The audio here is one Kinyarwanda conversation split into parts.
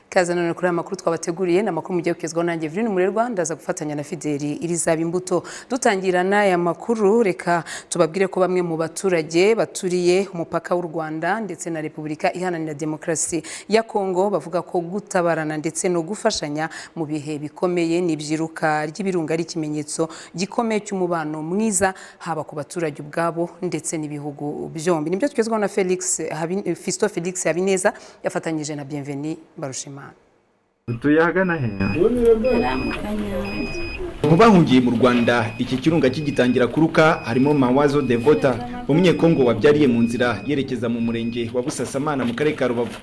Kaze none kuri aya makuru twabateguriye ni amakuru mugiye kugezwaho nanjye Vurine Umurerwa ndaza gufatanya na Fideli Irizaba Imbuto dutangira n'aya makuru reka tubabwire ko bamwe mu baturage baturiye umupaka w'u Rwanda ndetse na Repubulika Iharanira Demokarasi ya Kongo bavuga ko gutabarana ndetse no gufashanya mu bihe bikomeye n'ibyiruka ry'ibirunga ari ikimenyetso gikomeye cy'umubano mwiza haba ku baturage ubwabo ndetse n'ibihugu byombi nibyo tugezwaho na Felix Habi- Fiston Felix Habineza yafatanyije na Bienveni Barushimana dutuye ahagana he mu bahungiye mu rwanda iki kirunga kigitangira kuruka harimo mawazo devota umunyekongo wabyariye mu nzira yerekeza mu murenge wa busasamana mu karere ka rubavu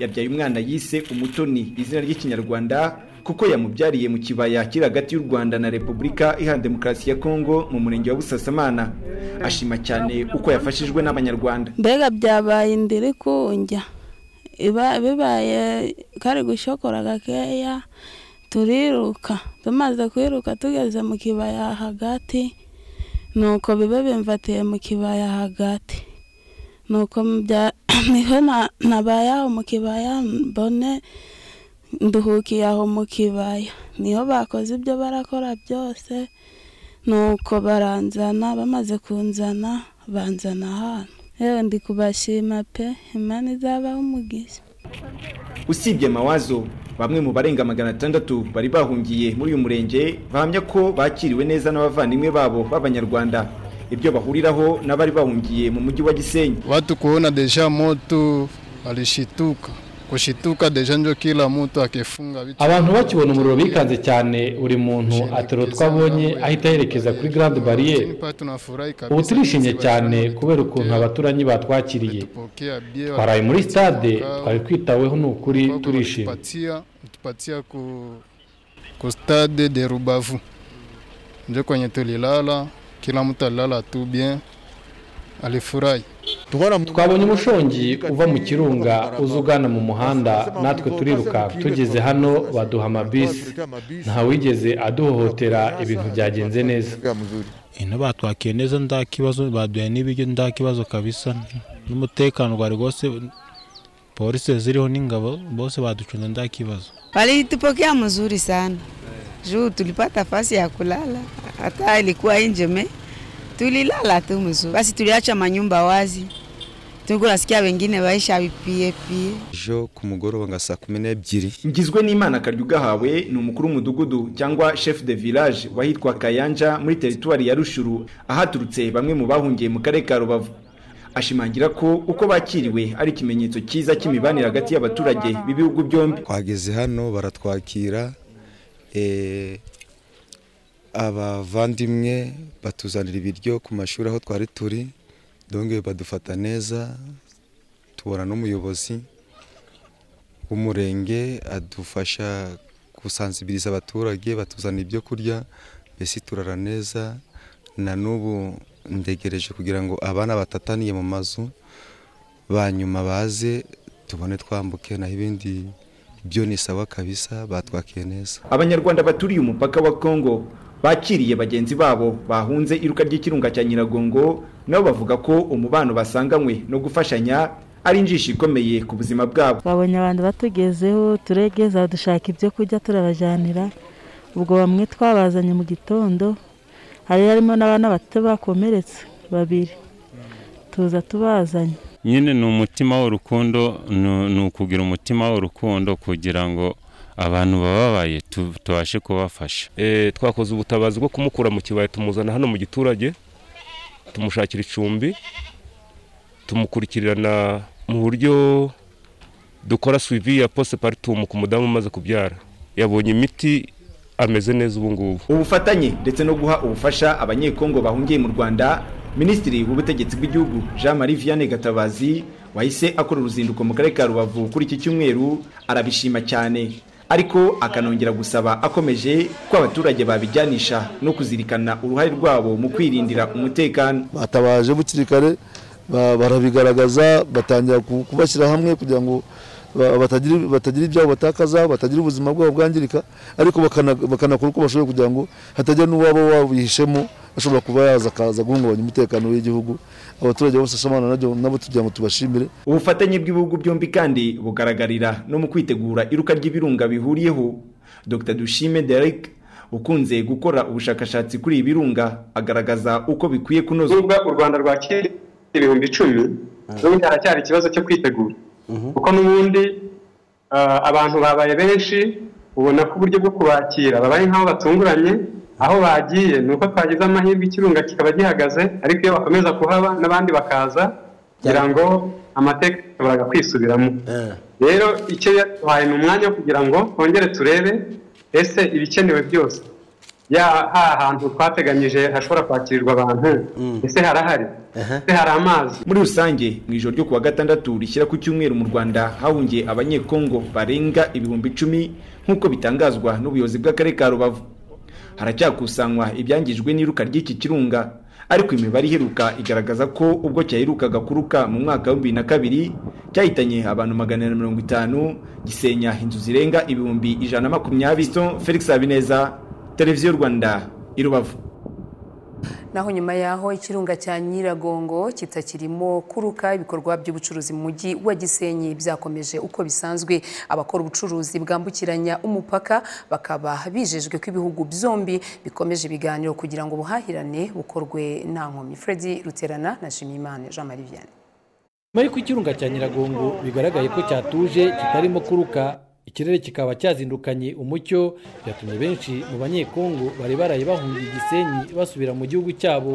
yabyaye umwana yise umutoni izina ry'ikinyarwanda kuko yamubyariye mu kibaya kiri hagati y'u rwanda na repubulika iharanira demokarasi ya kongo mu murenge wa busasamana ashima cyane uko yafashijwe n'abanyarwanda mbega byabaye indiri kunjya iba bibaye kari gushokora gakeya turiruka tumaze kwiruka tugeze mu kibaya hagati nuko bibe bimvatiye mu kibaya hagati nuko mu bya- niho na- nabaye aho mu kibaya mbone nduhukiye aho mu kibaya niho bakoze ibyo barakora byose nuko baranzana bamaze kunzana banzana ahantu yewe ndi kubashima pe imana izabaho umugisha usibye mawazo bamwe mu barenga magana atandatu bari bahungiye muri uyu murenge bahamya ko bakiriwe neza n'abavandimwe babo b'abanyarwanda ibyo bahuriraho n'abari bahungiye mu mujyi wa gisenyi Watu kuona deja moto alishituka, kushituka deja njo kila mtu akifunga vitu. abantu bakibona umuriro bikanze cyane buri muntu atera utwo abonye ahita yerekeza kuri garande bariyeri Lakini pale tunafurahi kabisa. ubu turishimye sisi cyane Wazangi kubera ukuntu tutupokea- abaturanyi batwakiriye tutupokea bie, twaraye muri watupatia stade kwa- twari twitaweho ni ukuri kwako turishimye watupatia- watupatia ku, ku stade de Rubavu njo kwenye tulilala, kila mtu alilala tu bien, alifurahi twabonye umushongi uva mu kirunga uza ugana mu muhanda natwe turiruka tugeze hano baduha amabisi ntawigeze aduhohotera ibintu byagenze neza ino batwakiye neza nta kibazo baduhaye n'ibiryo nta kibazo kabisa n'umutekano wari rwose polisi ziriho n'ingabo bose baducunze nta kibazo Walitupokea mzuri sana juu tulipata fasi ya kulala, hata ilikuwa nje me tulilala tu mzuri. Basi tuliacha manyumba wazi, tulikuwa nasikia wengine waisha pie pie ejo ku mugoroba nka saa kumi n'ebyiri ngizwe n'imana akaryo ugahawe ni umukuru w'umudugudu cyangwa chef de village wahitwa kayanja muri teritwari ya rushuru ahaturutse bamwe mu bahungiye mu karere ka rubavu ashimangira ko uko bakiriwe ari ikimenyetso cyiza cy'imibanire hagati y'abaturage b'ibihugu byombi twageze hano baratwakira eh, abavandimwe batuzanira ibiryo ku mashuri aho twari turi donge badufata neza tubona n'umuyobozi w'umurenge adufasha gusanzibiriza abaturage batuzanira ibyo kurya mbese turara neza na n'ubu ndegereje kugira ngo abana batataniye mu mazu ba nyuma baze tubone twambuke naho ibindi byo ni sawa kabisa batwakiye neza abanyarwanda baturiye umupaka wa kongo bakiriye bagenzi babo bahunze iruka ry'ikirunga cya nyiragongo nabo bavuga ko umubano basanganywe no gufashanya ari injisho ikomeye ku buzima bwabo twabonye abantu batugezeho turegeza dushaka ibyo kurya turabajyanira ubwo bamwe twabazanye mu gitondo hari harimo n'abana bato bakomeretse babiri tuza tubazanye nyine ni umutima w'urukundo ni- ni ukugira umutima w'urukundo kugira ngo abantu bababaye tu- tubashe kubafasha Eh, twakoze ubutabazi bwo kumukura mu kibaya tumuzana hano mu giturage tumushakira icumbi tumukurikirana mu buryo dukora suivi ya poste partum ku mudamu umaze kubyara yabonye imiti ameze neza ubu ngubu ubufatanye ndetse no guha ubufasha abanyekongo bahungiye mu rwanda minisitiri w'ubutegetsi bw'igihugu jean marie vianney gatabazi wahise akora uruzinduko mu karere ka rubavu kuri iki cyumweru arabishima cyane ariko akanongera gusaba akomeje ko abaturage babijyanisha no kuzirikana uruhare rwabo mu kwirindira umutekano batabaje bukiri kare ba- barabigaragaza batangira ku- kubashyira hamwe kugira ngo ba- batagira batagira ibyabo batakaza batagira ubuzima bwabo bwangirika ariko bakana- bakanakora uko bashoboye kugira ngo hatagira n'uwaba wabihishemo ashobora kuba yaza akaza guhungabanya umutekano w'igihugu abaturage bose asomana nabyo nabo tugira ngo tubashimire ubufatanye bw'ibihugu byombi kandi bugaragarira no mu kwitegura iruka ry'ibirunga bihuriyeho dr dushime derek ukunze gukora ubushakashatsi kuri ibi birunga agaragaza uko bikwiye kunoza nubwo u rwanda rwakira ibihumbi icumi n'ubundi haracyari ikibazo cyo kwitegura kuko n'ubundi abantu babaye benshi ubona ko uburyo bwo kubakira babaye nk'aho batunguranye aho bagiye ni uko twagize amahirwe ikirunga kikaba gihagaze ariko iyo bakomeza kuhaba n'abandi bakaza kugira ngo amateka ashobora kwisubiramo rero icyo yaduhaye ni umwanya wo kugira ngo twongere turebe ese ibikenewe byose ha hantu twateganyije hashobora kwakirirwa abantu ese harahari ese hari amazi muri rusange mu ijoro ryo kuwa gatandatu rishyira ku cyumweru mu rwanda hahungiye abanyekongo barenga ibihumbi icumi nk'uko bitangazwa n'ubuyobozi bw'akarere ka rubavu haracyakusanywa ibyangijwe n'iruka ry'iki kirunga ariko imibare iheruka igaragaza ko ubwo cyaherukaga kuruka mu mwaka wa bibiri na kabiri cyahitanye abantu magana na mirongo itanu gisenya inzu zirenga ibihumbi ijana na makumyabiri felix habineza televiziyo rwanda i rubavu naho nyuma yaho ikirunga cya nyiragongo kitakirimo kuruka ibikorwa by'ubucuruzi mu mujyi wa gisenyi byakomeje uko bisanzwe abakora ubucuruzi bwambukiranya umupaka bakaba bijejwe ko ibihugu byombi bikomeje ibiganiro kugira ngo ubuhahirane bukorwe nta nkomyi Freddy ruterana na shimimana jean marie vianney nyuma y'uko ikirunga cya nyiragongo bigaragaye ko cyatuje kitarimo kuruka ikirere kikaba cyazindukanye umucyo byatumye benshi mu banyekongo bari baraye bahungiye igisenyi basubira mu gihugu cyabo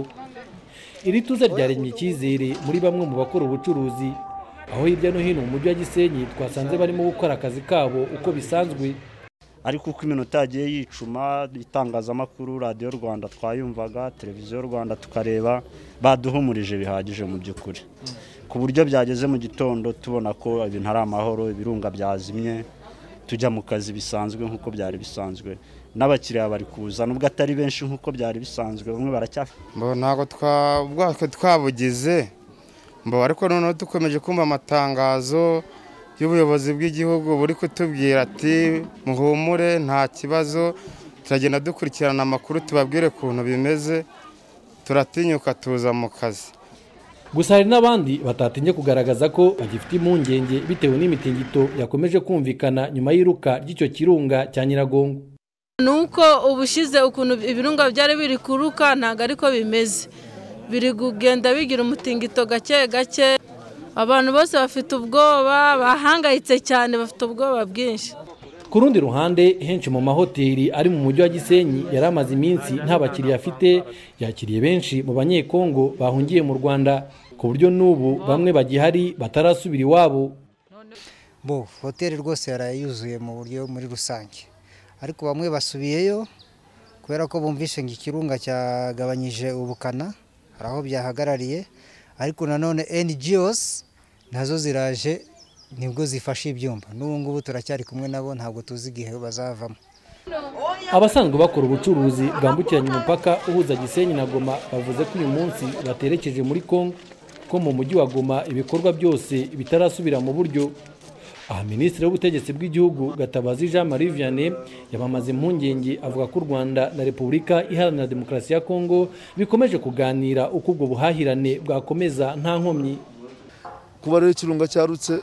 iri tuza ryaremye icyizere muri bamwe mu bakora ubucuruzi aho hirya no hino mu mujyi wa gisenyi twasanze barimo gukora akazi kabo uko bisanzwe ariko uko iminota yagiye yicuma itangazamakuru radiyo rwanda twayumvaga televiziyo rwanda tukareba baduhumurije bihagije mu by'ukuri ku buryo byageze mu gitondo tubona ko ibintu ari amahoro ibirunga byazimye tujya mu kazi bisanzwe nk'uko byari bisanzwe n'abakiriya bari kuza nubwo atari benshi nk'uko byari bisanzwe bamwe baracyafite ntabwo ubwatwe twabugize mbo ariko noneho dukomeje kumva amatangazo y'ubuyobozi bw'igihugu buri kutubwira ati muhumure nta kibazo turagenda dukurikirana amakuru tubabwire ukuntu bimeze turatinyuka tuza mu kazi gusa hari n'abandi batatinya kugaragaza ko bagifite impungenge bitewe n'imitingito yakomeje kumvikana nyuma y'iruka ry'icyo kirunga cya nyiragongo ni uko ubushize ukuntu ibirunga byari biri kuruka ntabwo ariko bimeze biri kugenda bigira umutingito gake gake abantu bose bafite ubwoba bahangayitse cyane bafite ubwoba bwinshi ku rundi ruhande henshi mu mahoteli ari mu mujyi wa gisenyi yari amaze iminsi nta bakiriya afite yakiriye benshi mu banyekongo bahungiye mu rwanda ku buryo n'ubu bamwe bagihari batarasubira iwabo bo hoteli rwose yaraye yuzuye mu buryo muri rusange ariko bamwe basubiyeyo kubera ko bumvishe ngo ikirunga cyagabanyije ubukana hari aho byahagarariye ariko nanone NGOs nazo ziraje nibwo zifashe ibyumba n'ubu ngubu turacyari kumwe nabo ntabwo tuzi igihe bazavamo abasanzwe bakora ubucuruzi bwambukiranya umupaka uhuza gisenyi na goma bavuze ko uyu munsi baterekeje muri kongo ko mu mujyi wa goma ibikorwa byose bitarasubira mu buryo aha minisitiri w'ubutegetsi bw'igihugu gatabazi jean marie vianney yabamaze impungenge avuga ko u rwanda na repubulika iharanira demokarasi ya kongo bikomeje kuganira uko ubwo buhahirane bwakomeza nta nkomyi kuba rero ikirunga cyarutse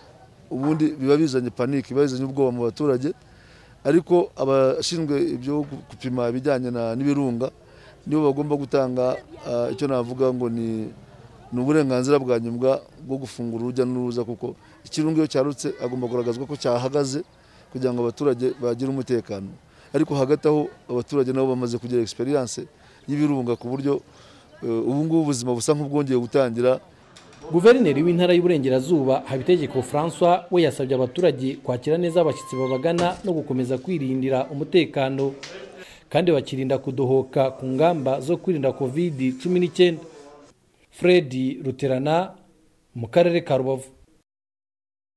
ubundi biba bizanye panike biba bizanye ubwoba mu baturage ariko abashinzwe ibyo gupima ibijyanye n'ibirunga nibo bagomba gutanga icyo navuga ngo ni uburenganzira bwa nyuma bwo gufungura urujya n'uruza kuko ikirunga iyo cyarutse agomba kugaragazwa ko cyahagaze kugira ngo abaturage bagire umutekano ariko hagati aho abaturage nabo bamaze kugira egisperiyanse y'ibirunga ku buryo ubungubu ubuzima busa nk'ubwongeye gutangira guverineri w'intara y'uburengerazuba habitegeko francois we yasabye abaturage kwakira neza abashyitsi babagana no gukomeza kwirindira umutekano kandi bakirinda kudohoka ku ngamba zo kwirinda covid cumi n'icyenda fred ruterana mu karere ka rubavu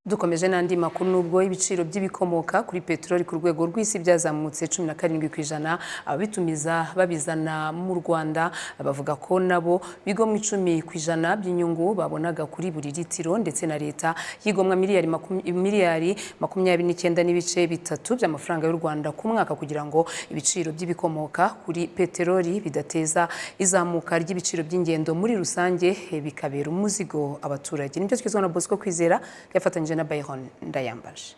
dukomeje n'andi makuru nubwo ibiciro by'ibikomoka kuri peteroli ku rwego rw'isi byazamutse cumi na karindwi ku ijana ababitumiza babizana mu rwanda bavuga ko nabo bigwa mu icumi ku ijana by'inyungu babonaga kuri buri litiro ndetse na leta yigomwa miliyari makum- miliyari makumyabiri n'icyenda n'ibice bitatu by'amafaranga y'u rwanda ku mwaka kugira ngo ibiciro by'ibikomoka kuri peteroli bidateza izamuka ry'ibiciro by'ingendo muri rusange eh, bikabera umuzigo abaturage nibyo twizwa na bosco kwizera yafatanyije na Byron Ndayambaje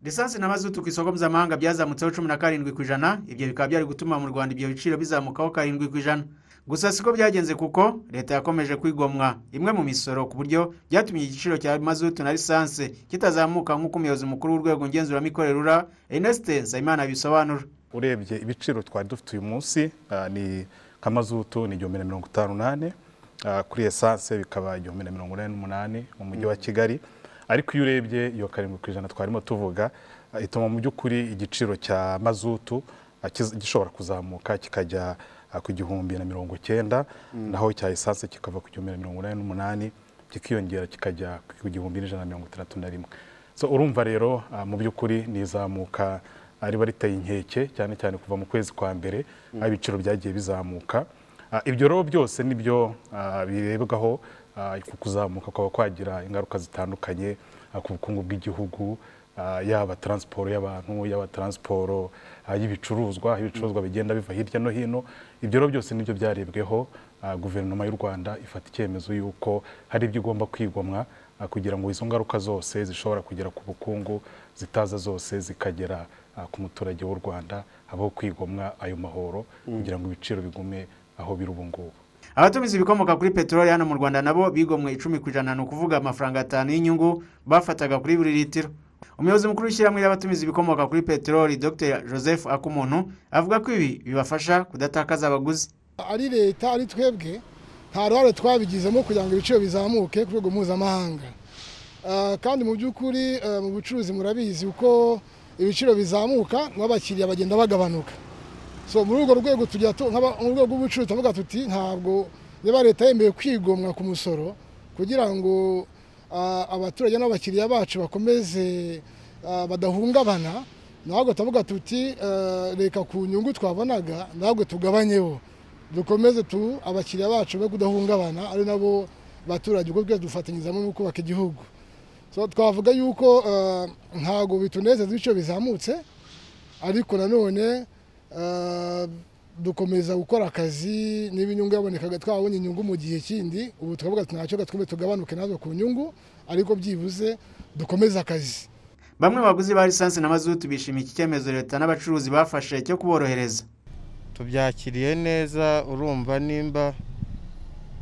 lisansi na mazutu ku isoko mpuzamahanga byazamutseho cumi na karindwi ku ijana ibyo bikaba byari gutuma mu rwanda ibyo biciro bizamukaho karindwi ku ijana gusa siko byagenze kuko leta yakomeje kwigomwa imwe mu misoro ku buryo byatumye igiciro cya mazutu na lisansi kitazamuka nk'uko umuyobozi mukuru w'urwego ngenzuramikorere rura enesite nsabimana bisobanura urebye ibiciro twari dufite uyu munsi ah, ni kamazutu ni igihumbi na mirongo itanu n'ane ah, kuri esanse bikaba igihumbi na mirongo inani n'umunani mu mujyi wa kigali ariko iyo urebye iyo karindwi ku ijana twarimo tuvuga ah, ituma mu by'ukuri igiciro cya mazutu ah, kiz- gishobora kuzamuka kikajya ah, ku gihumbi na mirongo icyenda naho icya esanse kikava ku gihumbi na mirongo inani n'umunani kikiyongera kikajya ku gihumbi n'ijana na mirongo itandatu na rimwe so urumva rero ah, mu by'ukuri ni izamuka ah, riba riteye inkeke cyane cyane kuva mu kwezi kwa mbere aho ibiciro byagiye bizamuka Ah, ibyo rero byose nibyo ah, birebwaho ah, ku kuzamuka kwaba kwagira ingaruka zitandukanye ah, ku bukungu bw'igihugu ah, yaba taransiporo y'abantu yaba taransiporo ah, y'ibicuruzwa aho ibicuruzwa bigenda biva hirya no hino ibyo rero byose nibyo byarebweho ah, guverinoma y'u rwanda ifata icyemezo y'uko hari ibyo igomba kwigomwa ah, kugira ngo izo ngaruka zose zishobora kugera ku bukungu zitaza zose zikagera ah, ku muturage w'u rwanda habaho kwigomwa ayo mahoro kugira ngo ibiciro bigume aho biri ubu ngubu abatumiza ibikomoka kuri peteroli hano mu rwanda nabo bigomwe icumi ku ijana ni ukuvuga amafaranga atanu y'inyungu bafataga kuri buri litiro umuyobozi mukuru w'ishyirahamwe ry'abatumiza ibikomoka kuri peteroli dr joseph akumuntu avuga ko ibi bibafasha kudatakaza abaguzi ari leta ari twebwe nta ruhare twabigizemo kugira ngo ibiciro bizamuke ku rwego mpuzamahanga Ah, kandi mu by'ukuri ah, mu bucuruzi murabizi uko ibiciro bizamuka n'abakiriya bagenda bagabanuka so muri urwo rwego tujya tu- nk'aba- mu rwego rw'ubucuruzi tuvuga tuti ntabwo niba leta yemeye kwigomwa ku musoro kugira ngo ah, abaturage n'abakiriya bacu bakomeze ah, badahungabana ntabwo tuvuga tuti ah, reka ku nyungu twabonaga ntabwo tugabanyeho dukomeze tu abakiriya bacu be kudahungabana ari nabo baturage ubwo twese dufatanyizamo mu kubaka igihugu So, twavuga yuko ah, ntabwo bitunezeza ibiciro bizamutse ariko nanone ah, dukomeza gukora akazi niba inyungu yabonekaga twabonye inyungu mu gihe kindi ubu tukavuga tunacyo gatwumve tugabanuke natwe ku nyungu ariko byibuze dukomeze akazi bamwe mu baguzi ba lisansi na mazutu bishimiye iki cyemezo leta n'abacuruzi bafashe cyo kuborohereza tubyakiriye neza urumva nimba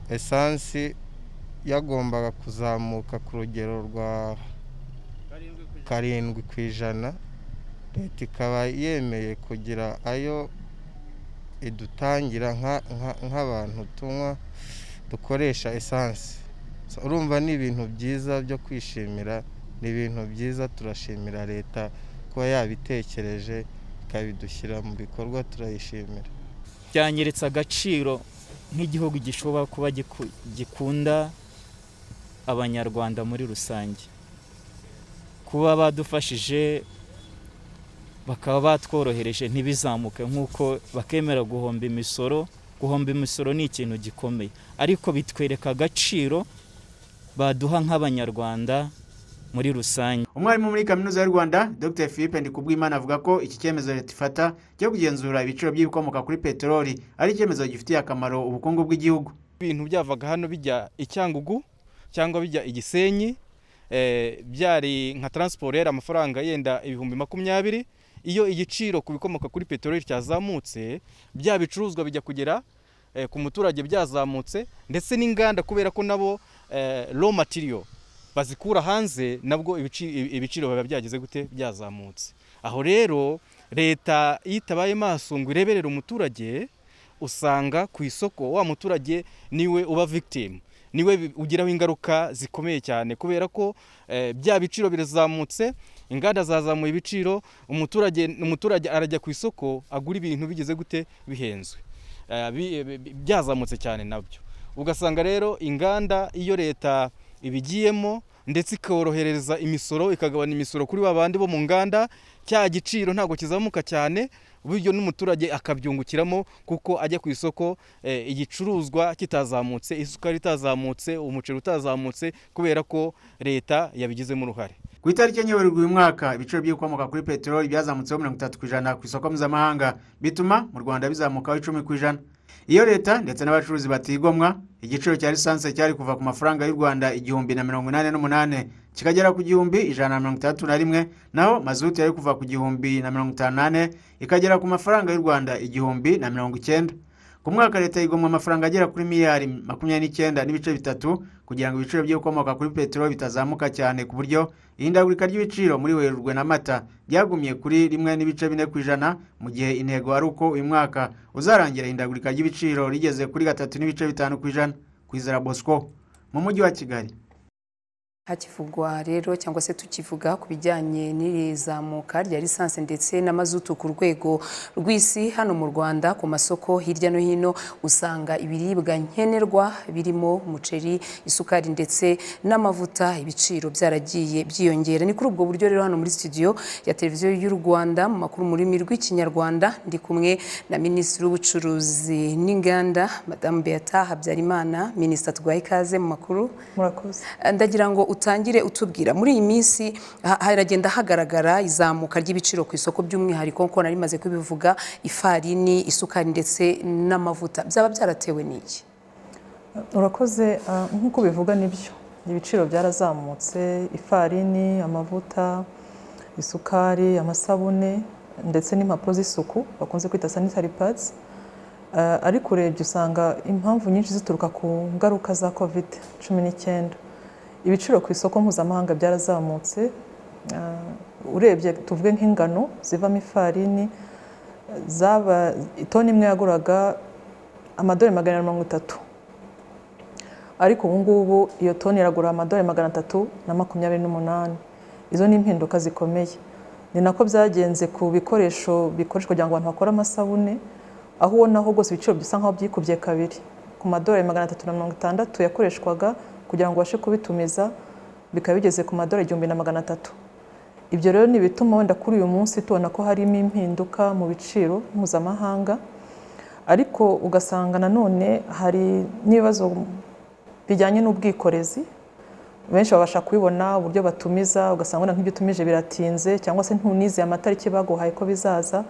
esansi yagombaga kuzamuka ku rugero rwa karindwi ku ijana leta ikaba yemeye kugira ayo idutangira nka- nka- nk'abantu tunywa dukoresha esansi So, urumva ni ibintu byiza byo kwishimira ni ibintu byiza turashimira leta kuba yabitekereje ikabidushyira mu bikorwa turayishimira byangiritse agaciro nk'igihugu gishobora kuba giku- gikunda abanyarwanda muri rusange kuba badufashije bakaba batworohereje ntibizamuke nk'uko bakemera guhomba imisoro guhomba imisoro ni ikintu gikomeye ariko bitwereka agaciro baduha nk'abanyarwanda muri rusange umwarimu muri kaminuza y'u rwanda dr philippe ndikubwimana avuga ko iki cyemezo leta ifata cyo kugenzura ibiciro by'ibikomoka kuri peteroli ari icyemezo gifitiye akamaro ubukungu bw'igihugu ibintu byavaga hano bijya icyangugu cyangwa bijya igisenyi eh, byari nka taransiporo yari amafaranga yenda ibihumbi makumyabiri iyo igiciro ku bikomoka kuri peteroli cyazamutse bya bicuruzwa bijya kugera eh, ku muturage byazamutse ndetse n'inganda kubera ko nabo eh, raw material bazikura hanze nabwo ibici- ibi- ibiciro biba byageze gute byazamutse aho rero leta iyo itabaye maso ngo ireberere umuturage usanga ku isoko wa muturage niwe uba victim niwe bi- ugiraho ingaruka zikomeye cyane kubera ko eh, bya biciro birazamutse inganda zazamuye ibiciro umuturage umuturage arajya ku isoko agura ibintu bigeze gute bihenzwe Eh, bi- bi- byazamutse cyane nabyo ugasanga rero inganda iyo leta ibigiyemo ndetse ikorohereza imisoro ikagabanya imisoro kuri ba bandi bo mu nganda cya giciro ntabwo kizamuka cyane bityo n'umuturage akabyungukiramo kuko ajya ku isoko eh, igicuruzwa kitazamutse isukari itazamutse umuceri utazamutse kubera ko leta yabigizemo uruhare ku itariki enye werurwe uyu mwaka ibiciro by'ibikomoka kuri peteroli byazamutseho mirongo itatu ku ijana ku isoko mpuzamahanga bituma mu rwanda bizamukaho icumi ku ijana iyo leta ndetse n'abacuruzi batigomwa igiciro cya lisansi cyari kuva ku mafaranga y'u rwanda igihumbi na mirongo inani n'umunani kikagera ku gihumbi ijana na mirongo itandatu na rimwe naho mazutu yari kuva ku gihumbi na mirongo itanu n'ane ikagera ku mafaranga y'u rwanda igihumbi na mirongo icyenda ku mwaka leta yigomwa amafaranga agera kuri miliyari makumyabiri n'icyenda n'ibice bitatu kugira ngo ibiciro by'ibikomoka kuri peteroli bitazamuka cyane ku buryo ihindagurika ry'ibiciro muri werurwe na mata ryagumye kuri rimwe n'ibice bine ku ijana mu gihe intego ari uko uyu mwaka uzarangira ihindagurika ry'ibiciro rigeze kuri gatatu n'ibice bitanu ku ijana ku izera bosco mu mujyi wa kigali hakivugwa rero cyangwa se tukivuga ku bijyanye n'irizamuka rya lisansi ndetse n'amazutu ku rwego rw'isi hano mu rwanda ku masoko hirya no hino usanga ibiribwa nkenerwa birimo umuceri isukari ndetse n'amavuta ibiciro byaragiye byiyongera ni kuri ubwo buryo rero hano muri studio ya televiziyo y'u rwanda mu makuru mu rurimi rw'ikinyarwanda ndi kumwe na minisitiri w'ubucuruzi n'inganda madamu beata habyarimana minisita tugwaye ikaze mu makuru murakoze ndagira ngo utangire utubwira muri iyi minsi ha- haragenda hagaragara izamuka ry'ibiciro ku isoko by'umwihariko nkuko nari maze kubivuga ifarini isukari ndetse n'amavuta byaba byaratewe n'iki urakoze ah, nk'uko bivuga nibyo ibiciro byarazamutse ifarini amavuta isukari amasabune ndetse n'impapuro z'isuku bakunze kwita sanitary pads Ah, ariko urebye usanga impamvu nyinshi zituruka ku ngaruka za covid cumi n'icyenda ibiciro ku isoko mpuzamahanga byarazamutse Ah, urebye tuvuge nk'ingano zivamo ifarini zaba itoni imwe yaguraga amadorari magana inani na mirongo itatu ariko ubu ngubu iyo toni iragura amadorari magana atatu na makumyabiri n'umunani izo ni impinduka zikomeye ni nako byagenze ku bikoresho bikoreshwa kugira ngo abantu bakore amasabune aho ubona ho rwose ibiciro bisa nk'aho byikubye kabiri ku madorari magana atatu na mirongo itandatu yakoreshwaga kugira ngo ubashe kubitumiza bikaba bigeze ku madorari igihumbi na magana atatu ibyo rero ni ibituma wenda kuri uyu munsi tubona ko harimo impinduka mu biciro mpuzamahanga ariko ugasanga nanone hari n'ibibazo bijyanye n'ubwikorezi benshi babasha kubibona uburyo batumiza ugasanga wenda nk'ibyo utumije biratinze cyangwa se ntunize amatariki baguhaye ko bizaza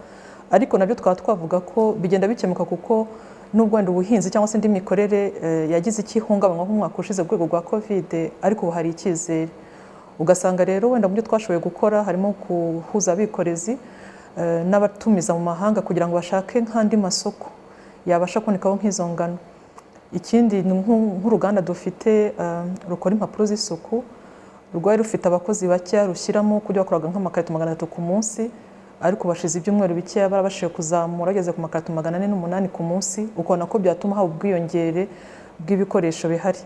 ariko nabyo twaba twavuga ko bigenda bikemuka kuko nubwo wenda ubuhinzi cyangwa se indi mikorere eh, yagize icyihungabanywa nk'umwaka ushize ku rwego rwa kovide ariko ubu hari icyizere ugasanga rero wenda mu byo twashoboye gukora harimo guhuza abikorezi eh, n'abatumiza mu mahanga kugira ngo bashake nk'andi masoko yabasha kubonekaho nk'izo ngano ikindi ni nk'u- nk'uruganda dufite eh, rukora impapuro z'isuku rwari rufite abakozi bakeya rushyiramo ku byo bakoraga nk'amakarito magana atatu ku munsi ariko bashize ibyumweru bikeya barabashije kuzamura bageze ku makarito magana ane n'umunani ku munsi ukabona ko byatuma haba ubwiyongere bw'ibikoresho bihari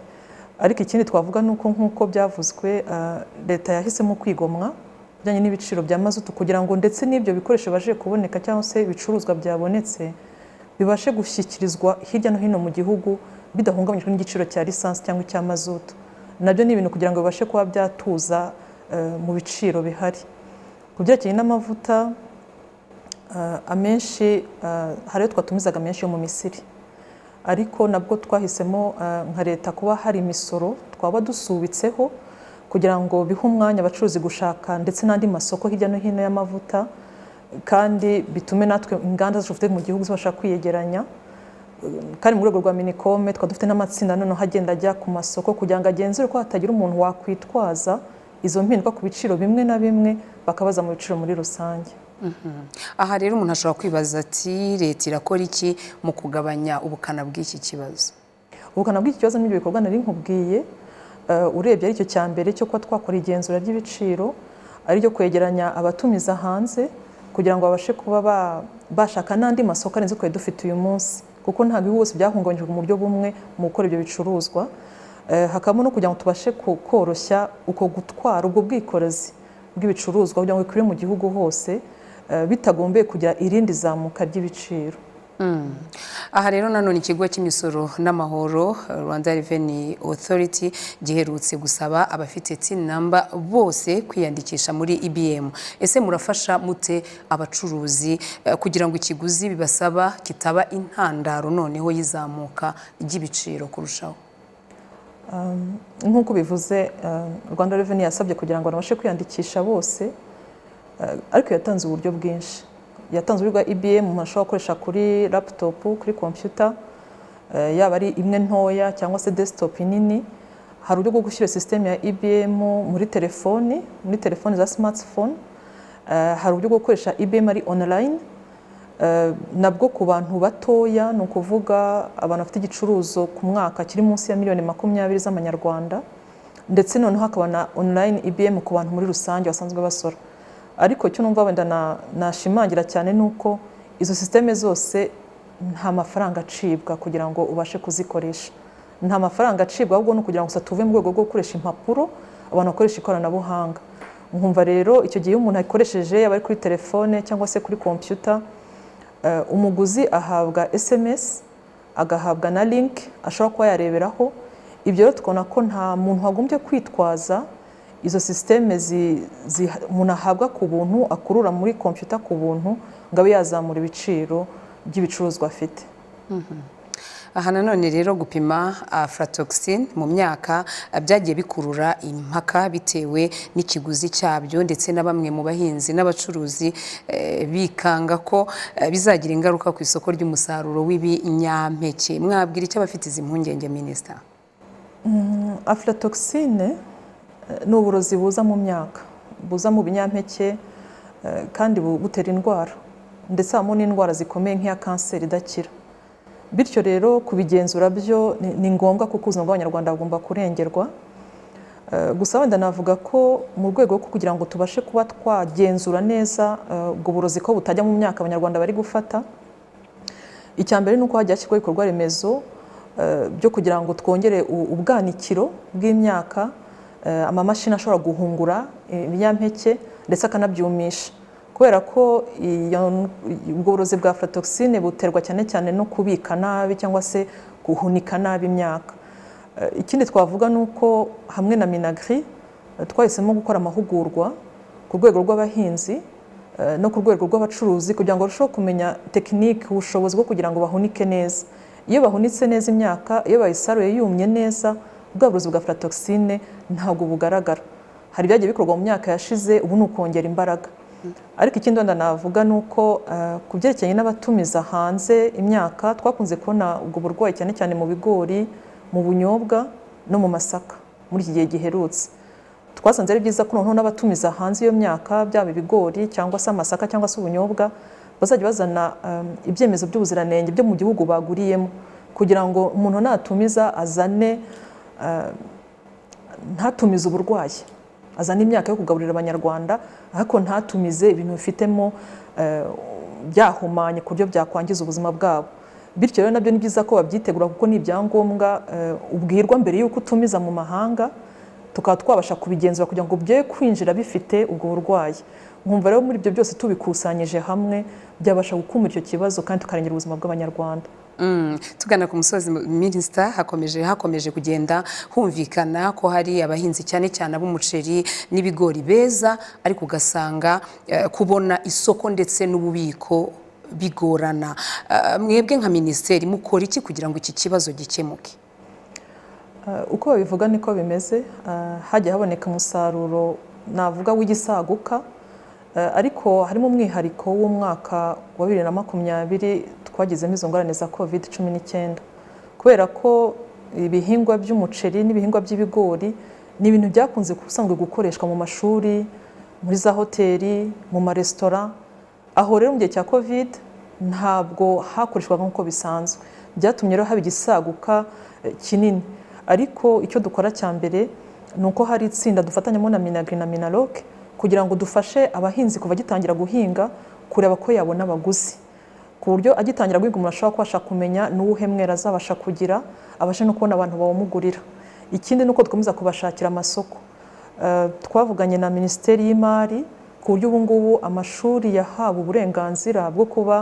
ariko ikindi twavuga ni uko nk'uko byavuzwe ah, leta yahisemo kwigomwa bijyanye n'ibiciro bya mazutu kugira ngo ndetse n'ibyo bikoresho bibashe kuboneka cyangwa se ibicuruzwa byabonetse bibashe gushyikirizwa hirya no hino mu gihugu bidahungabanyijwe n'igiciro cya lisansi cyangwa icya mazutu nabyo ni ibintu kugira ngo bibashe kuba byatuza eh, mu biciro bihari ku byerekeye n'amavuta eh, amenshi eh, hari ayo twatumizaga menshi yo mu misiri ariko nabwo twahisemo eh, nka leta kuba hari imisoro twaba dusubitseho kugira ngo bihe umwanya abacuruzi gushaka ndetse n'andi masoko hirya no hino y'amavuta kandi bitume natwe inganda zacu dufite mu gihugu zibasha kwiyegeranya kandi mu rwego rwa minikome tukaba dufite n'amatsinda noneho agenda ajya ku masoko kugira ngo agenzure ko hatagira umuntu wakwitwaza izo mpinduka ku biciro bimwe na bimwe bakabaza mu biciro muri rusange aha rero umuntu ashobora kwibaza ati leta irakora iki mu kugabanya ubukana bw'iki kibazo ubukana bw'iki kibazo n'ibyo bikorwa nari nkubwiye eh, urebye aricyo cya mbere cyo kuba twakora igenzura ry'ibiciro ariryo kwegeranya abatumiza hanze kugira ngo babashe kuba ba- bashaka n'andi masoko arenze twari dufite uyu munsi kuko ntabwo ibihugu byose byahungabanyijwe mu buryo bumwe mu gukora ibyo bicuruzwa Eh, hakabamo no kugira ngo tubashe ku- koroshya uko gutwara ubwo bwikorezi bw'ibicuruzwa kugira ngo bikwire mu gihugu hose eh, bitagombeye kugira irindi zamuka ry'ibiciro aha rero nanone ikigo cy'imisoro n'amahoro rwanda reveni otoriti giherutse gusaba abafite tini namba bose kwiyandikisha muri ibiyemu ese murafasha mute abacuruzi eh, kugira ngo ikiguzi bibasaba kitaba intandaro noneho y'izamuka ry'ibiciro kurushaho Um, nk'uko bivuze um, rwanda reveni yasabye kugira ngo abantu babashe kwiyandikisha bose uh, ariko yatanze uburyo bwinshi yatanze uburyo bwa ibm umuntu ashobora gukoresha kuri laputopu kuri kompiyuta uh, yaba ari imwe ntoya cyangwa se desktop nini hari uburyo bwo gushyira sisiteme ya ibm muri telefoni muri telefoni za smartphone uh, hari uburyo bwo gukoresha ibm ari online nabwo ku bantu batoya ni ukuvuga abantu bafite igicuruzo ku mwaka kiri munsi ya miliyoni makumyabiri z'amanyarwanda ndetse noneho hakaba na online ibm ku bantu muri rusange basanzwe basora ariko cyo numva wenda na- nashimangira cyane ni uko izo sisiteme zose nta mafaranga acibwa kugira ngo ubashe kuzikoresha nta mafaranga acibwa ahubwo ni ukugira ngo gusa tuve mu rwego rwo gukoresha impapuro abantu bakoresha ikoranabuhanga nkumva rero icyo gihe iyo umuntu ayikoresheje yaba ari kuri telefone cyangwa se kuri kompiyuta Eh, umuguzi ahabwa sms agahabwa na link ashobora kuba yareberaho ibyo rero tukabona ko nta muntu wagombye kwitwaza izo sisiteme umuntu ahabwa ku buntu akurura muri kompiyuta ku buntu ngo abe yazamura ibiciro by'ibicuruzwa afite Mhm. aha nanone rero gupima aflatoxin mu myaka ah, byagiye bikurura impaka bitewe n'ikiguzi cyabyo ndetse na bamwe mu bahinzi n'abacuruzi eh, bikanga ko eh, bizagira ingaruka ku isoko ry'umusaruro w'ibinyampeke mwabwira icyo abafite izi mpungenge minisita Mm, aflatoxine eh, ni uburozi buza mu myaka buza mu binyampeke eh, kandi bu- butera indwara ndetse habamo n'indwara zikomeye nk'iya kanseri idakira bityo rero kubigenzura byo ni- ni ngombwa kuko ubuzima bw'abanyarwanda bugomba kurengerwa Eh, gusa wenda navuga ko mu rwego rwo kugira ngo tubashe kuba twagenzura neza eh, ubwo burozi ko butajya mu myaka abanyarwanda bari gufata icya mbere ni uko hajya hashyirwaho ibikorwa remezo eh, byo kugira ngo twongere u- ubwanikiro bw'imyaka eh, amamashini ashobora guhungura eh, ibinyampeke ndetse akanabyumisha kubera ko iyo n- ubwo burozi bwa aflatoxine buterwa cyane cyane no kubika nabi cyangwa se guhunika nabi imyaka Eh, ikindi twavuga ni uko hamwe na minagri eh, twahisemo gukora amahugurwa ku rwego rw'abahinzi eh, no ku rwego rw'abacuruzi kugira ngo barusheho kumenya tekinike ubushobozi bwo kugira ngo bahunike neza iyo bahunitse neza imyaka iyo bayisaruye yumye neza bwa burozi bwa aflatoxine ntabwo bugaragara hari ibyagiye bikorwa mu myaka yashize ubu ni ukongera imbaraga ariko ikindi wenda navuga ni uko eh, ku byerekeranye n'abatumiza hanze imyaka twakunze kubona ubwo burwayi cyane cyane mu bigori mu bunyobwa no mu masaka muri iki gihe giherutse twasanze ari byiza ko noneho n'abatumiza hanze iyo myaka byaba ibigori cyangwa se amasaka cyangwa se ubunyobwa bazajya bazana um, ibyemezo by'ubuziranenge byo mu gihugu baguriyemo kugira ngo umuntu natumiza azane uh, ntatumize uburwayi azana imyaka yo kugaburira abanyarwanda ariko ntatumize ibintu bifitemo uh, byahumanye ku buryo byakwangiza ubuzima bwabo bityo rero nabyo ni byiza ko babyitegura kuko ni ibyangombwa uh, ubwirwa mbere y'uko utumiza mu mahanga tukaba twabasha kubigenzura kugira ngo bye kwinjira bifite ubwo burwayi nkumva rero muri ibyo byose tubikusanyije hamwe byabasha gukumira icyo kibazo kandi tukarengera ubuzima bw'abanyarwanda Mm, tugana ku musozi minisita hakomeje hakomeje kugenda humvikana ko hari abahinzi cyane cyane ab'umuceri n'ibigori beza ariko ugasanga eh, kubona isoko ndetse n'ububiko bigorana Eh, mwebwe nka minisiteri mukora iki kugira ngo iki kibazo gikemuke Uh, uko babivuga niko bimeze Uh, hajya haboneka umusaruro navuga w'igisaguka Uh, ariko harimo umwihariko w'umwaka wa bibiri na makumyabiri twagezemo izo ngorane za covid cumi n'icyenda kubera ko ibihingwa by'umuceri n'ibihingwa by'ibigori ni ibintu byakunze ubusanzwe gukoreshwa mu mashuri muri za hoteli mu maresitora aho rero mu gihe cya covid ntabwo hakoreshwaga nk'uko bisanzwe byatumye rero haba igisaguka eh, kinini ariko icyo dukora cya mbere ni uko hari itsinda dufatanyamo na minagri na minaloc kugira ngo dufashe abahinzi kuva agitangira guhinga kureba ko yabona abaguzi ku buryo agitangira guhinga umuntu ashobora kubasha kumenya n'uwuhe mwera azabasha kugira abashe no kubona abantu bawumugurira ikindi ni uko dukomeza kubashakira amasoko Eh, twavuganye na minisiteri y'imari ku buryo ubu ngubu amashuri yahawe uburenganzira bwo kuba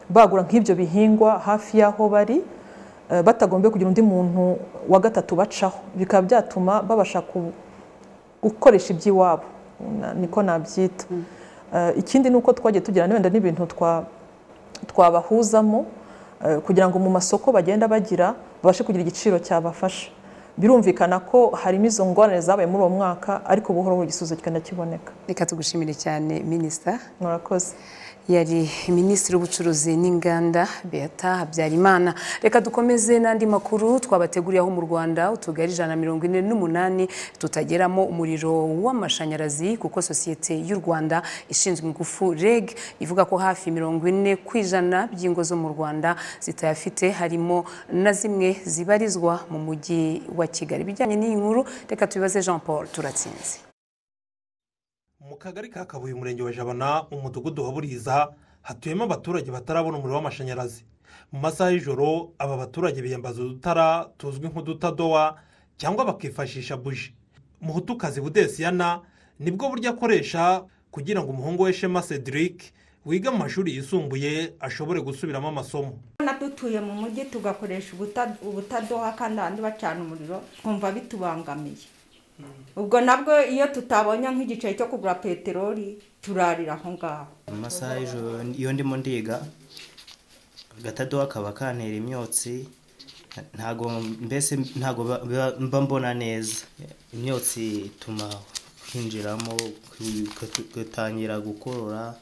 bagura nk'ibyo bihingwa hafi y'aho bari eh, batagombye kugira undi muntu wa gatatu bacaho bikaba byatuma babasha ku- gukoresha iby'iwabo Na- niko nabyita Eh, ikindi ni uko twagiye tugira wenda n'ibintu twa twabahuzamo eh, kugira ngo mu masoko bagenda bagira babashe kugira igiciro cyabafasha birumvikana ko harimo izo ngorane zabaye muri uwo mwaka ariko buhoro buhoro igisubizo kigenda kiboneka reka tugushimire cyane minisita murakoze yari minisitiri w'ubucuruzi n'inganda beata habyarimana reka dukomeze n'andi makuru twabateguriye aho mu rwanda utugari ijana na mirongo ine n'umunani tutageramo umuriro w'amashanyarazi kuko sosiyete y'u rwanda ishinzwe ingufu reg ivuga ko hafi mirongo ine ku ijana by'ingo zo mu rwanda zitayafite harimo na zimwe zibarizwa mu mujyi wa kigali ibijyanye n'iyi nkuru reka tubibaze jean paul turatsinze mu kagari ka kabuye umurenge wa jabana umudugudu wa buriza hatuyemo abaturage batarabona umuriro w'amashanyarazi mu masaha y'ijoro aba baturage biyambaza udutara tuzwi nk'udutadowa cyangwa bakifashisha buji muhutukazi budesiyana nibwo buryo akoresha kugira ngo umuhungu we shema cedric wiga mu mashuri yisumbuye ashobore gusubiramo amasomo na dutuye mu mujyi tugakoresha ubuta- ubutadoha kandi abandi bacana umuriro twumva bitubangamiye ubwo nabwo iyo tutabonye nk'igiceri cyo kugura peteroli turarira aho ngaho mu masaha y'ijoro iyo ndimo ndiga agatadowa kaba kantera imyotsi ntago mbese ntago ba- ba- mba mbona neza imyotsi ituma hinjiramo gutangira gukorora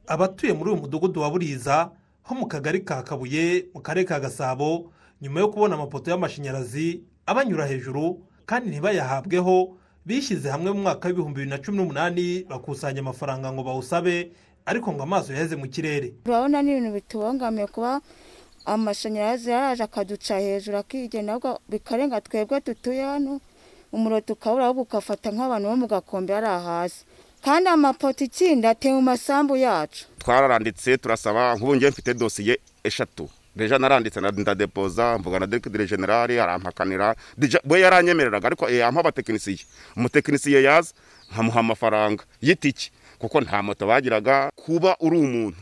abatuye muri uyu mudugudu wa buriza ho mu kagari ka kabuye mu karere ka gasabo nyuma yo kubona amapoto y'amashanyarazi abanyura hejuru kandi ntibayahabweho bishyize hamwe mu mwaka w'ibihumbi bibiri na cumi n'umunani bakusanya amafaranga ngo bawusabe ariko ngo amaso yaheze mu kirere turabona ni ibintu bitubangamiye kuba amashanyarazi yaraje akaduca hejuru akigenda ahubwo bikarenga twebwe dutuye hano umuriro tukabura ahubwo ugafata nk'abantu bo mu gakombe hariya hasi kandi amapoto ikindi ateye mu masambu yacu twararanditse turasaba nk'ubu ngiye mfite dosiye eshatu deja naranditse na- ndadepoza mvugana na diregitire generale arampakanira Deja- we yaranyemereraga ariko yampa abatekinisiye umutekinisiye yaza nkamuha amafaranga y'itiki kuko nta moto bagiraga kuba uri umuntu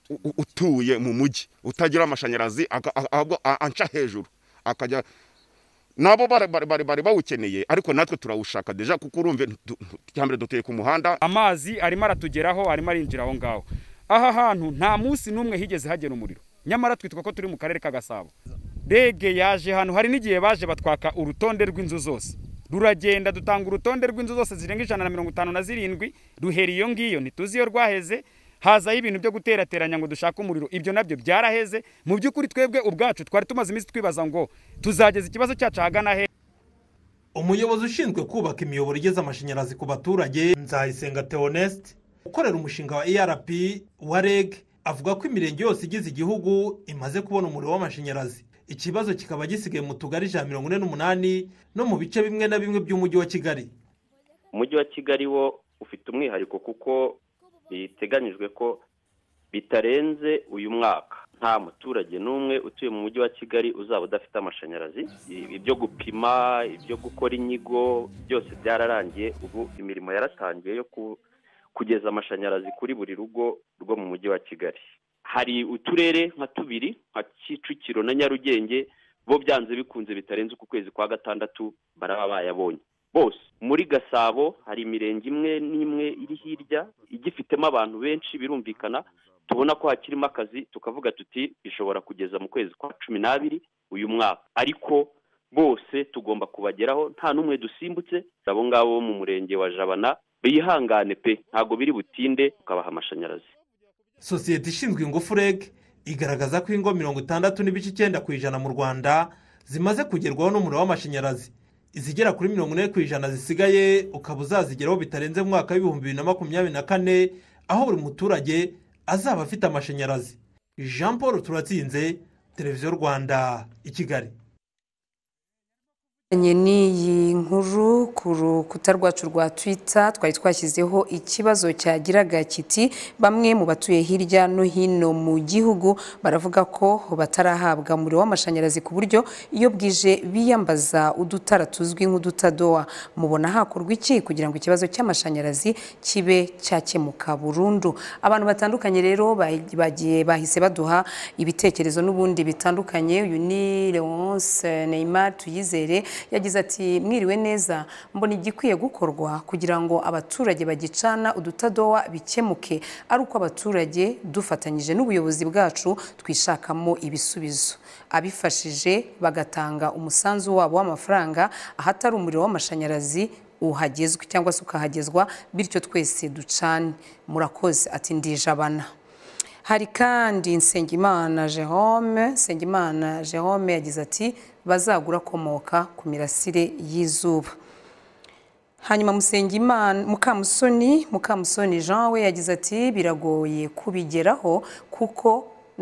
u- u- utuye mu mujyi utagira amashanyarazi aga- a- ahubwo a- anca hejuru akajya nabo bari- bari- bari bari bawukeneye ariko natwe turawushaka deja kuko urumve ntu- ntu- icya mbere dutuye ku muhanda amazi arimo aratugeraho arimo arinjira aho ngaho aha hantu nta munsi n'umwe higeze hagera umuriro nyamara twitwa ko turi mu karere ka gasabo rege yaje hano hari n'igihe baje batwaka urutonde rw'inzu zose ruragenda dutanga urutonde rw'inzu zose zirenga ijana na mirongo itanu na zirindwi duhera iyo ngiyo ntituzi iyo rwaheze hazaho ibintu byo guterateranya ngo dushake umuriro ibyo nabyo byaraheze mu by'ukuri twebwe ubwacu twari tumaze iminsi twibaza ngo tuzageza ikibazo cyacu ahagana he umuyobozi ushinzwe kubaka imiyoboro igeza amashanyarazi ku baturage nzayisenga theoneste ukorera umushinga wa erp wa reg avuga ko imirenge yose igize igihugu imaze kubona umuriro w'amashanyarazi ikibazo kikaba gisigaye mu tugari ijana na mirongo ine n'umunani no mu bice bimwe na bimwe by'umujyi wa kigali umujyi wa kigali wo ufite umwihariko kuko biteganyijwe ko bitarenze uyu mwaka nta muturage n'umwe utuye mu mujyi wa kigali uzaba udafite amashanyarazi I- ibyo gupima ibyo gukora inyigo byose byararangiye ubu imirimo yaratangiye yo ku- kugeza amashanyarazi kuri buri rugo rwo mu mujyi wa kigali hari uturere nka tubiri nka kicukiro na nyarugenge bo byanze bikunze bitarenze uku kwezi kwa gatandatu baraba bayabonye bose muri gasabo hari imirenge imwe n'imwe iri hirya igifitemo abantu benshi birumvikana tubona ko hakirimo akazi tukavuga tuti bishobora kugeza mu kwezi kwa cumi n'abiri uyu mwaka ariko bose tugomba kubageraho nta n'umwe dusimbutse abo ngabo bo mu murenge wa jabana bihangane pe ntabwo biri butinde tukabaha amashanyarazi sosiyete ishinzwe ingufu reg igaragaza ko ingo mirongo itandatu n'ibice icyenda ku ijana mu rwanda zimaze kugerwaho n'umuriro w'amashanyarazi izigera kuri mirongo ine ku ijana zisigaye ukaba uzazigeraho bitarenze mu mwaka w'ibihumbi bibiri na makumyabiri na kane aho buri muturage azaba afite amashanyarazi jean paul turatsinze televiziyo rwanda i kigali n'iyi nkuru ku rukuta rwacu rwa twitter twari twashyizeho ikibazo cyagiraga kiti bamwe mu batuye hirya no hino mu gihugu baravuga ko batarahabwa umuriro w'amashanyarazi ku buryo iyo bwije biyambaza udutara tuzwi nk'udutadowa mubona hakorwa iki kugira ngo ikibazo cy'amashanyarazi kibe cyakemuka burundu abantu batandukanye rero bagiye bahise baduha ibitekerezo n'ubundi bitandukanye uyu ni Leonce Neymar Tuyizere yagize ati mwiriwe neza mbona igikwiye gukorwa kugira ngo abaturage bagicana udutadowa bikemuke ari uko abaturage dufatanyije n'ubuyobozi bwacu twishakamo ibisubizo abifashije bagatanga umusanzu wabo w'amafaranga ahatari umuriro w'amashanyarazi uhagezwe cyangwa se ukahagezwa bityo twese ducane murakoze ati ndijabana hari kandi nsengimana Jerome nsengimana Jerome yagize ati bazagura akomoka ku mirasire y'izuba hanyuma mukamusoni mukamusoni jean we yagize ati biragoye kubigeraho kuko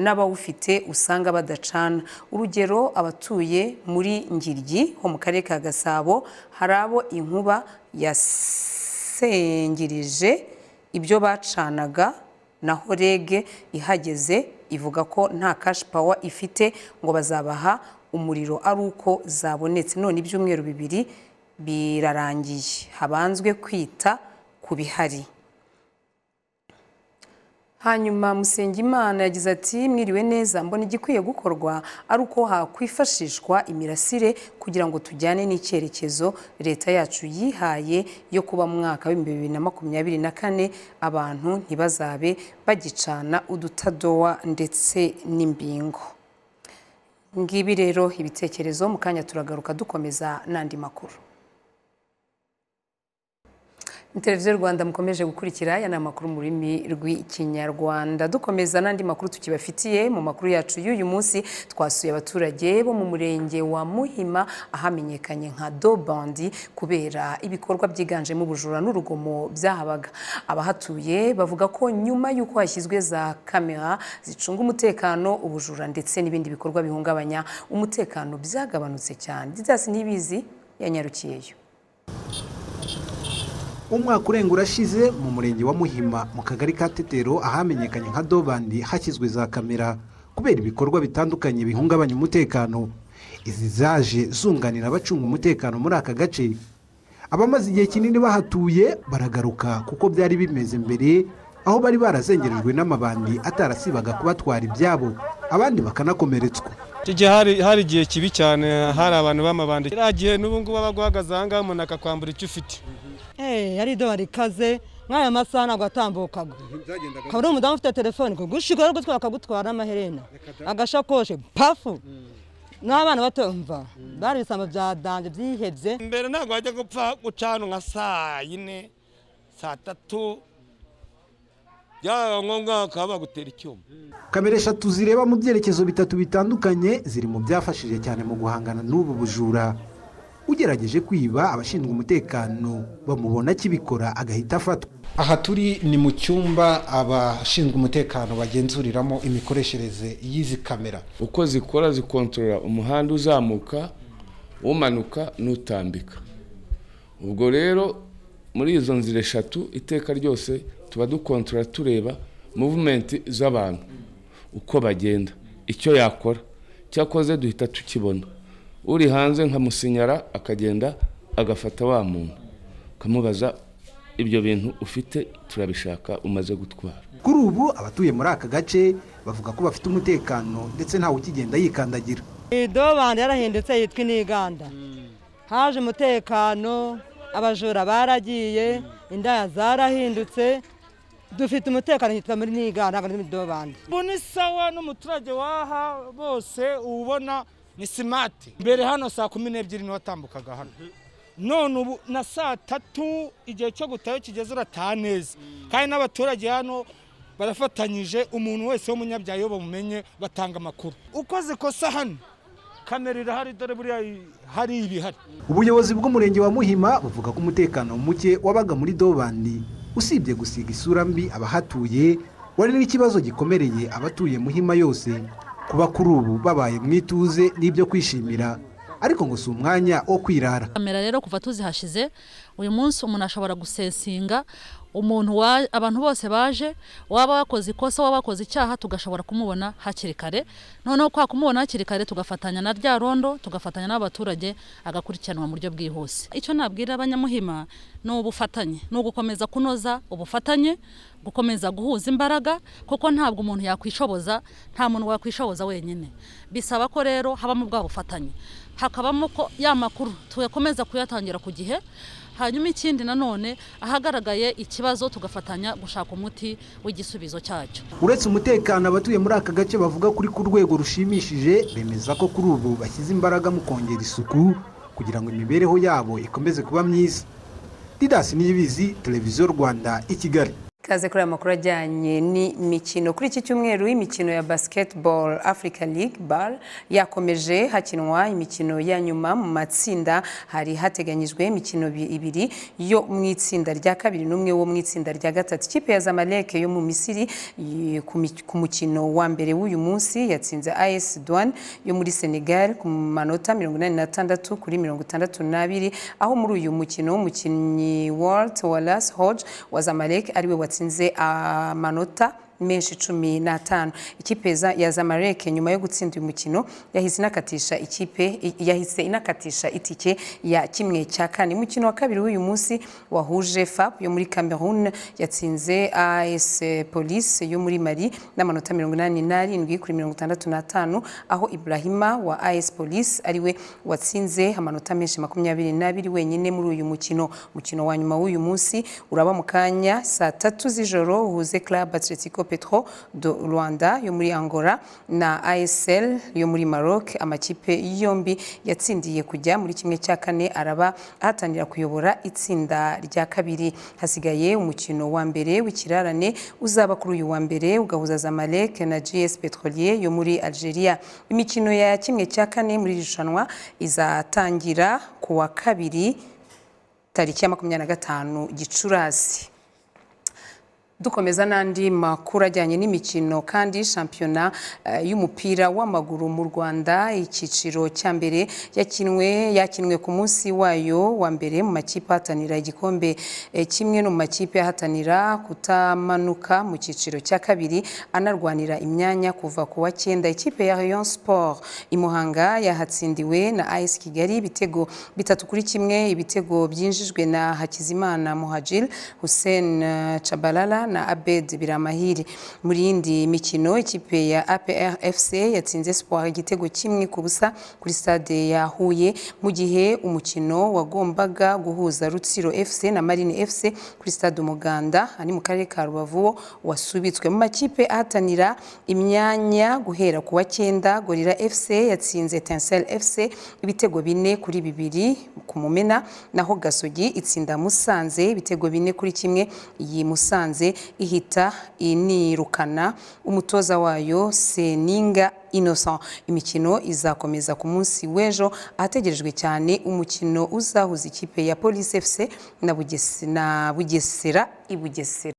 n'abawufite usanga badacana urugero abatuye muri ngiryi ho mu karere ka gasabo hari abo inkuba yasengirije ibyo bacanaga naho rege ihageze ivuga ko nta kashi pawa ifite ngo bazabaha umuriro ari uko zabonetse none ibyumweru bibiri birarangiye habanzwe kwita ku bihari hanyuma musengimana yagize ati mwiriwe neza mbona igikwiye gukorwa ari uko hakwifashishwa imirasire kugira ngo tujyane n'icyerekezo leta yacu yihaye yo kuba mu mwaka w'ibihumbi bibiri na makumyabiri na kane abantu ntibazabe bagicana udutadowa ndetse n'imbingo ngibi rero ibitekerezo mu kanya turagaruka dukomeza n'andi makuru televiziyo rwanda mukomeje gukurikira aya ni amakuru mu rurimi rw'ikinyarwanda dukomeza n'andi makuru tukibafitiye mu makuru yacu y'uyu munsi twasuye abaturage bo mu murenge wa muhima ahamenyekanye nka dobandi kubera ibikorwa byiganjemo ubujura n'urugomo byahabaga abahatuye bavuga ko nyuma y'uko hashyizwe za kamera zicunga umutekano ubujura ndetse n'ibindi bikorwa bihungabanya umutekano byagabanutse cyane didasi ntibizi yanyarukiyeyo umwaka urenga urashize mu murenge wa muhima mu kagari ka tetero ahamenyekanye nka dobandi hashyizwe za kamera kubera ibikorwa bitandukanye bihungabanya umutekano izi zaje zunganira abacunga umutekano muri aka gace abamaze igihe kinini bahatuye baragaruka kuko byari bimeze mbere aho bari barazengerejwe n'amabandi atarasibaga kubatwara ibyabo abandi bakanakomeretswa iki gihe hari igihe kibi cyane hari abantu b'amabandi kiriya gihe n'ubu ngubu aba aguhagaze aha ngaha umuntu akakwambura icyo ufite yari ido barikaze nk'aya masaha ntabwo atambukaga akaba ari umudamu ufite telefone kugushigura ari gutwara akagutwara n'amaherena agashakoshi pafu n'abana bato mva bari ibisambo bya danje byihebye mbere ntabwo wajya gupfa gucana nka saa yine saa tatu byaba ngombwa bakaba bagutera icyuma kamera eshatu zireba mu byerekezo bitatu bitandukanye ziri mu byafashije cyane mu guhangana n'ubu bujura ugerageje kwiba abashinzwe umutekano bamubona akibikora agahita afatwa aha turi ni mu cyumba abashinzwe umutekano bagenzuriramo imikoreshereze y'izi kamera uko zikora zikontorora umuhanda uzamuka umanuka n'utambika ubwo rero muri izo nzira eshatu iteka ryose tuba dukontorora tureba muvumenti z'abantu uko bagenda icyo yakora cyakoze duhita tukibona uri hanze nkamusinyara akagenda agafata wa muntu ukamubaza ibyo bintu ufite turabishaka umaze gutwara kuri ubu abatuye muri aka gace bavuga ko bafite umutekano ndetse ntawe ukigenda yikandagira idobandi yarahindutse yitwa iniganda haje umutekano abajura baragiye indaya zarahindutse dufite umutekano hitwa muri nigana ntabwo muri dobandi ubu ni sawa n'umuturage waha bose ubona ni simati mbere hano saa kumi n'ebyiri niho watambukaga hano none ubu na saa tatu igihe cyo gutayo kigeze urataha neza kandi n'abaturage hano barafatanyije umuntu wese w'umunyabyayo bamumenye batanga amakuru uko zikosa hano kamera irahari dore buriya hari ibihari ubuyobozi bw'umurenge wa muhima buvuga ko umutekano muke wabaga muri dobandi usibye gusiga isura mbi abahatuye wari n'ikibazo gikomereye abatuye muhima yose kuba kuri ubu babaye mu ituze n'ibyo kwishimira ariko ngo si umwanya wo kwirara kamera rero kuva tuzihashize uyu munsi umuntu ashobora gusesinga umuntu wa- abantu bose baje waba wakoze ikosa waba wakoze icyaha tugashobora kumubona hakiri kare noneho kwa kumubona hakiri kare tugafatanya na rya rondo tugafatanya n'abaturage agakurikiranwa mu buryo bwihuse icyo nabwira abanyamuhima ni ubufatanye ni ugukomeza kunoza ubufatanye gukomeza guhuza imbaraga kuko ntabwo umuntu yakwishoboza nta muntu wakwishoboza wenyine bisaba ko rero habamo bwa bufatanye hakabamo ko ya makuru tuyakomeza kuyatangira ku gihe hanyuma ikindi nanone ahagaragaye ikibazo tugafatanya gushaka umuti w'igisubizo cyacyo uretse umutekano abatuye muri aka gace bavuga kuri ku rwego rushimishije bemeza ko kuri ubu bashyize imbaraga mu kongera isuku kugira ngo imibereho yabo ikomeze kuba myiza didasi niyibizi televiziyo rwanda i kigali Kaze kuri aya makuru ajyanye n'imikino kuri iki cyumweru imikino ya basketball Africa League BAL yakomeje hakinwa imikino ya nyuma mu matsinda hari hateganyijwe imikino bi- ibiri yo mu itsinda rya kabiri n'umwe wo mu itsinda rya gatatu ikipe ya Zamalek yo mu Misiri y- ku mi- ku mukino wa mbere w'uyu munsi yatsinze AS Douane yo muri Senegal ku manota 86 kuri 62 aho muri uyu mukino umukinnyi Walt Wallace Hodge wa Zamalek ariwe watsinze amanota menshi cumi n'atanu ikipe za- ya Zamalek nyuma yo gutsinda uyu mukino yahise inakatisha ikipe i- yahise inakatisha itike ya kimwe cya kane umukino wa kabiri w'uyu munsi wahuje FAP yo muri Cameroon yatsinze AS Police yo muri Mali n'amanota 87 kuri 65 aho Ibrahima wa AS Police ariwe watsinze amanota menshi 22 wenyine muri uyu mukino umukino wa nyuma w'uyu munsi uraba mu kanya saa tatu z'ijoro uhuze Club Atletico Petro do Rwanda yo muri Angola na ASL yo muri Maroc amakipe yombi yatsindiye kujya muri kimwe cya kane araba ahatanira kuyobora itsinda rya kabiri hasigaye umukino wa mbere w'ikirarane uzaba kuri uyu wa mbere ugahuza Zamalek na GS Petrolier yo muri Algeria imikino ya kimwe cya kane muri iri rushanwa izatangira ku wa kabiri tariki ya makumyabiri na gatanu Gicurasi dukomeza n'andi makuru ajyanye n'imikino kandi shampiyona eh, y'umupira w'amaguru mu Rwanda icyiciro cya mbere yakinwe yakinwe ku munsi wayo wa mbere mu makipe ahatanira igikombe eh, kimwe no mu makipe ahatanira kutamanuka mu cyiciro cya kabiri anarwanira imyanya kuva ku wa cyenda ikipe ya Rayon Sport i Muhanga yahatsindiwe na AS Kigali ibitego bitatu kuri kimwe ibitego byinjijwe na Hakizimana Muhajir Hussein eh, Chabalala na Abed Biramahiri muri yindi mikino ikipe ya APR FC yatsinze Sport igitego kimwe ku busa kuri stade ya Huye mu gihe umukino wagombaga guhuza Rutsiro FC na Marine FC kuri stade Umuganda ari mu karere ka Rubavu wo wasubitswe mu makipe ahatanira imyanya guhera ku wa cyenda Gorira FC yatsinze Etincelle FC ibitego bine kuri bibiri ku Mumena naho Gasogi itsinda Musanze ibitego bine kuri kimwe iyi Musanze ihita inirukana umutoza wayo Seninga Innocent imikino izakomeza ku munsi w'ejo ahategerejwe cyane umukino uzahuza ikipe ya Police FC na Bugese- na Bugesera i Bugesera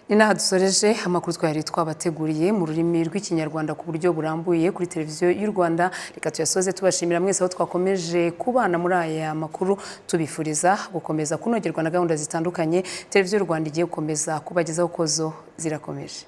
ni n'aha dusoreje amakuru twari twabateguriye mu rurimi rw'ikinyarwanda ku buryo burambuye kuri televiziyo y'u rwanda reka tuyasoze tubashimira mwese aho twakomeje kubana muri aya makuru tubifuriza gukomeza kunogerwa na gahunda zitandukanye televiziyo y'u rwanda igiye gukomeza kubagezaho kozo zirakomeje